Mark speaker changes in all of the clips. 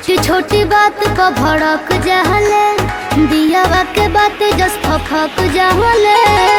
Speaker 1: छोटी छोटी बात पर भड़क जाहले दियावा के बात जस फक जाहले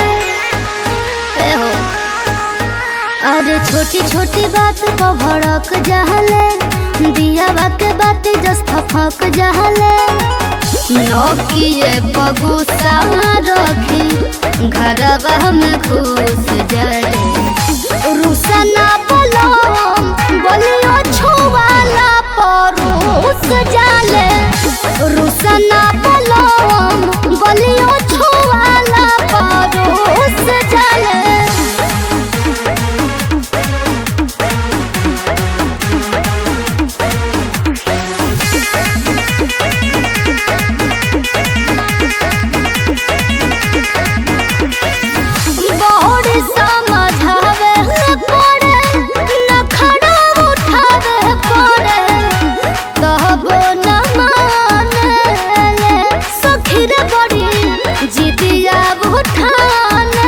Speaker 1: ए हो अरे छोटी छोटी बात पर भड़क जाहले दियावा के बात जस फक जाहले नौकिए पगुसा रखी घरवा में घुस जाए रुसना बोलो बोलियो छुवाला परोस जाले रुसना बोलो बोलियो छुवाला परोस जाले बोर्ड समझावे पड़े नखड़ा उठावे पड़े कहबो न माने सखीर बड़ी जिदिया उठाने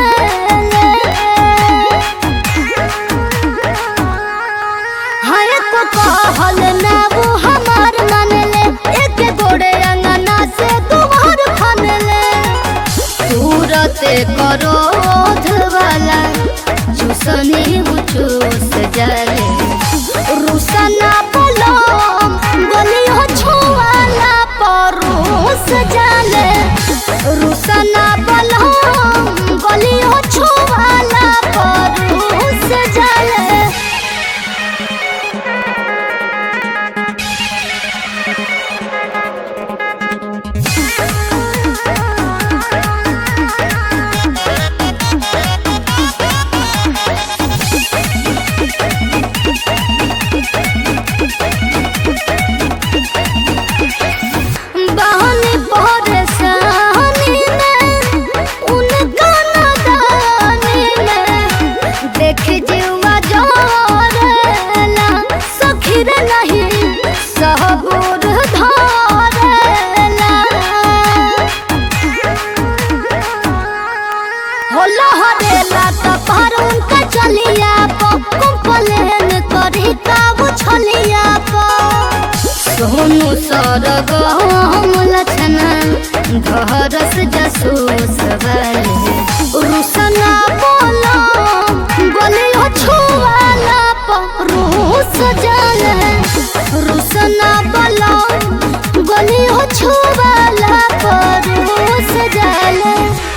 Speaker 1: हाय को कहल ना वो हमार मानले एक गोड़े अंगना से तुम्हार फनले सूरते करोध वाला चूसनी चूस जाले रुसना बोलो बोलियो छुआला परोस जाले रुसना बोलो बोलियो छुआला परोस जाले बहनी परेशानी में उनका नदानी में देख जीवा जोरेला सखीर नहीं सहबूर धरेला होला हरेला त पर उनका चलिया प कंप्लेन करी काबू छलिया प सोनू सरग हम लछना धरस जसूस वाले रुसना बोलो बोलियो छुआला प रूस जाले रुसना बोलो बोलियो छुआला प रूस जाले